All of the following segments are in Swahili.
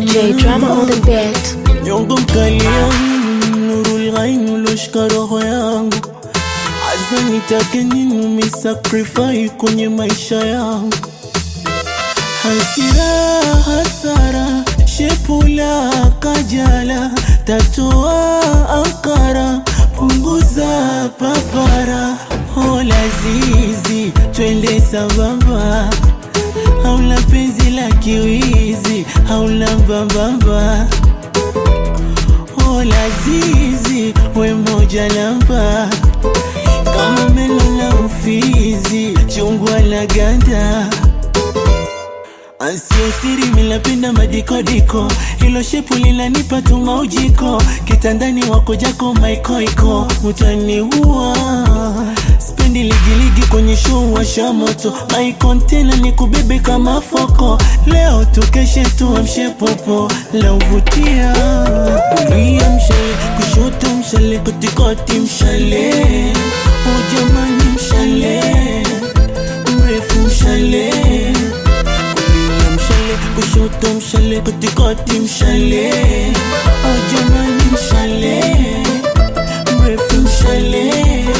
DJ Drama on the beat. nyongo mkalia nurul ghain uloshika roho yangu hasa nitake nini umisakrifai kwenye maisha yangu hasira hasara shepula kajala tatoa ankara punguza papara hola zizi twende sambamba haula penzi la kiwizi haula mbambamba hola zizi we moja namba kama meno la ufizi chungwa la ganda Ansio siri milapenda madikodiko hilo shepu linanipa tuma ujiko kitandani wako jako maikoiko utaniua spendi ligiligi kwenye show washa moto maikontena ni kubebe kama foko leo tukeshe tuamshe popo la uvutia kulia mshale kushoto mshale kotikoti mshale ujamani mshale mrefu mshale kulia mshale kushoto mshale kotikoti mshale ojamani mshale mrefu mshale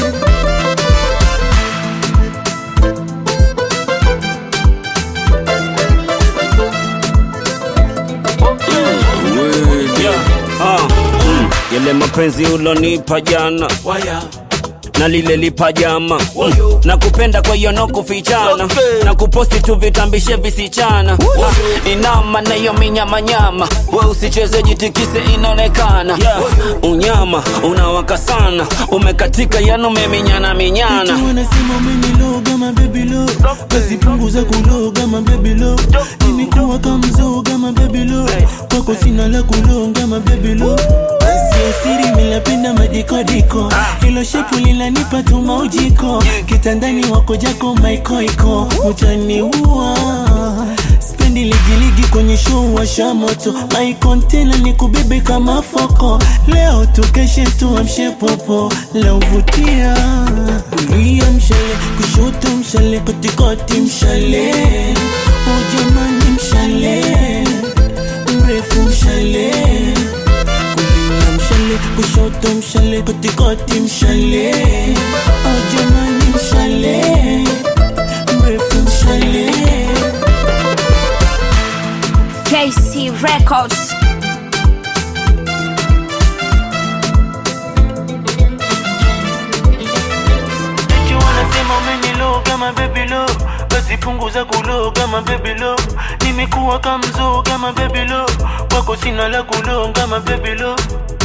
Ah, mm, yale mapenzi ulonipa jana na lile lipa jama mm, na kupenda kwa hiyo no kufichana na kuposti tu vitambishe visichana ah, inama na hiyo minyamanyama we usicheze jitikise inaonekana unyama unawaka sana umekatika yani umeminyana minyana Watu wanasema umeniloga mabebilo basi punguza kuloga mabebilo nimekuwa kamzoga mabebilo kwako sina la kulonga mabebilo sio siri milapenda madikodiko hilo shepu linanipa tuma ujiko kitandani wako jako maikoiko utaniua spendi ligiligi kwenye show washa moto maikontena ni kubebe kama foko leo tukeshe tuamshe popo la uvutia kulia mshale kushoto mshale kotikoti mshale ujamani mshale mrefu mshale kulia mshale kushoto mshale kotikoti mshale ujamani mshale mrefu mshale KC Records. Eti wanasema umeniloga mabebilo basi punguza kuloga mabebilo nimekuwa kamzoga mabebilo kwako sina la kulonga mabebilo